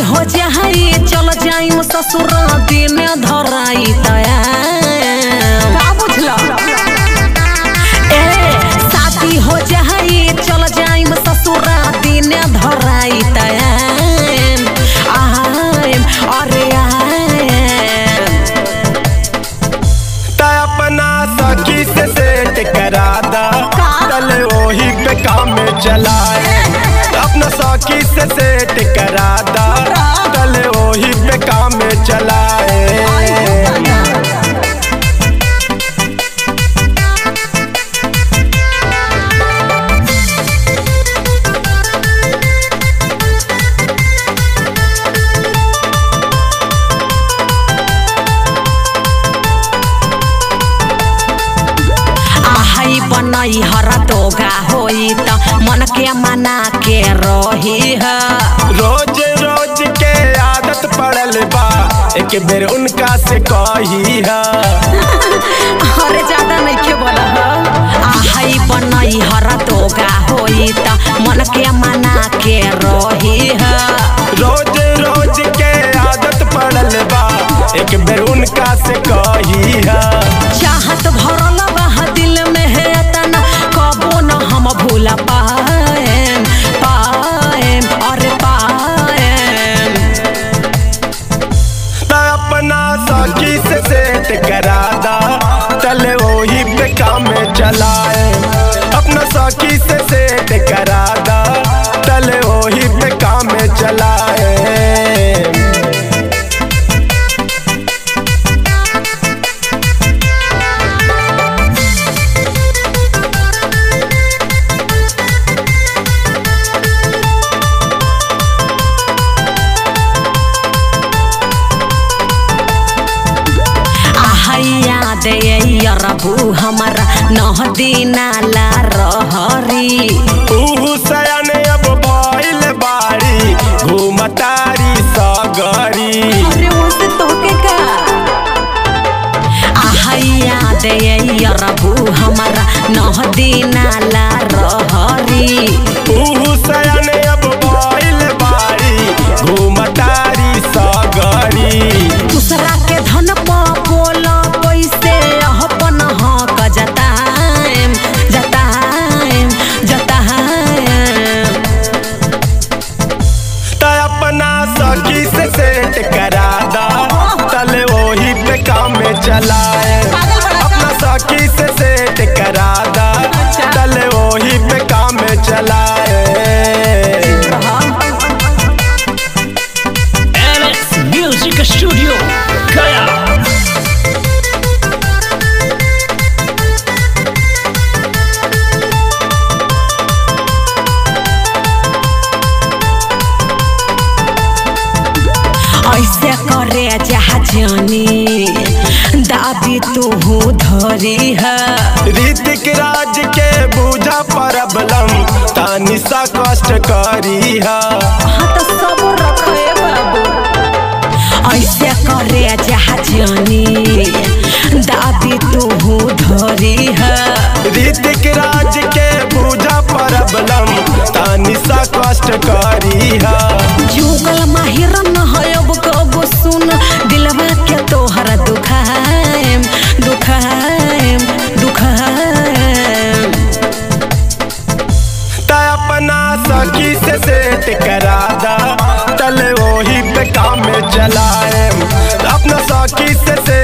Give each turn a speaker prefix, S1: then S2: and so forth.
S1: हो जाई चल जाई ससुर दिन धराई तया
S2: का बुझला
S1: ए शादी हो जाई चल जाई ससुर दिन धराई तया आएम अरे आएम
S3: त अपना सखी से सेट करा दा तले वही पे काम चलाए अपना सखी से सेट करा दा तले वही पे काम चलाए
S1: आहई बनई हर तोगा होई त मन के मना के रही है
S3: रोज रोज के आदत पड़ल बा एक बेर उनका से कही है
S1: अरे ज्यादा नहीं के बोला आहई बनई हर तोगा होई त मन के मना के रही है
S3: रोज रोज के आदत पड़ल बा एक बेर उनका से कही है
S1: चाहत भरल बा दिल में है तना कबो न हम भूला पाएम पाएम अरे पाएम
S3: त अपना सखी से सेट करा दा तले वही पे काम चलाए अपना सखी से सेट करा दा तले वही पे काम चलाए
S1: आहैया दे रबू हमारा नह दिना ला रहरी
S3: ऊ सयन अब भइल बाड़ी घूमतारी सगरी
S1: अरे उसे तोके का आहैया दे रबू हमारा नह दिना ला रहरी
S3: ऊ सयन अब भइल बाड़ी घूमतारी सगरी
S1: दूसरा के धन प बोल कैसे अपन हक जताएम जताएम जताएम
S3: त अपना सखी से सेट करा दा तले वही पे काम चलाए अपना सखी से सेट करा दा तले वही पे काम चलाए
S4: Alex Music Studio Gaya
S1: ऐसे करे जहाजनी दाबी तू धरी है
S3: ऋतिक राज के बूझा प्रॉब्लम तानी सा कष्ट करी है
S1: हाँ तो सब रखे बाबू ऐसे करे जहाजनी दाबी तू धरी है
S3: ऋतिक राज के बूझा प्रॉब्लम तानी सा कष्ट करी है
S1: जुगल माहिर न है अब कब सुन दिलवा के तोहरा दुखाएम दुखाएम दुखाएम
S3: त अपना सखी से सेट करा दा तले वही पे काम चलाए अपना सखी से सेट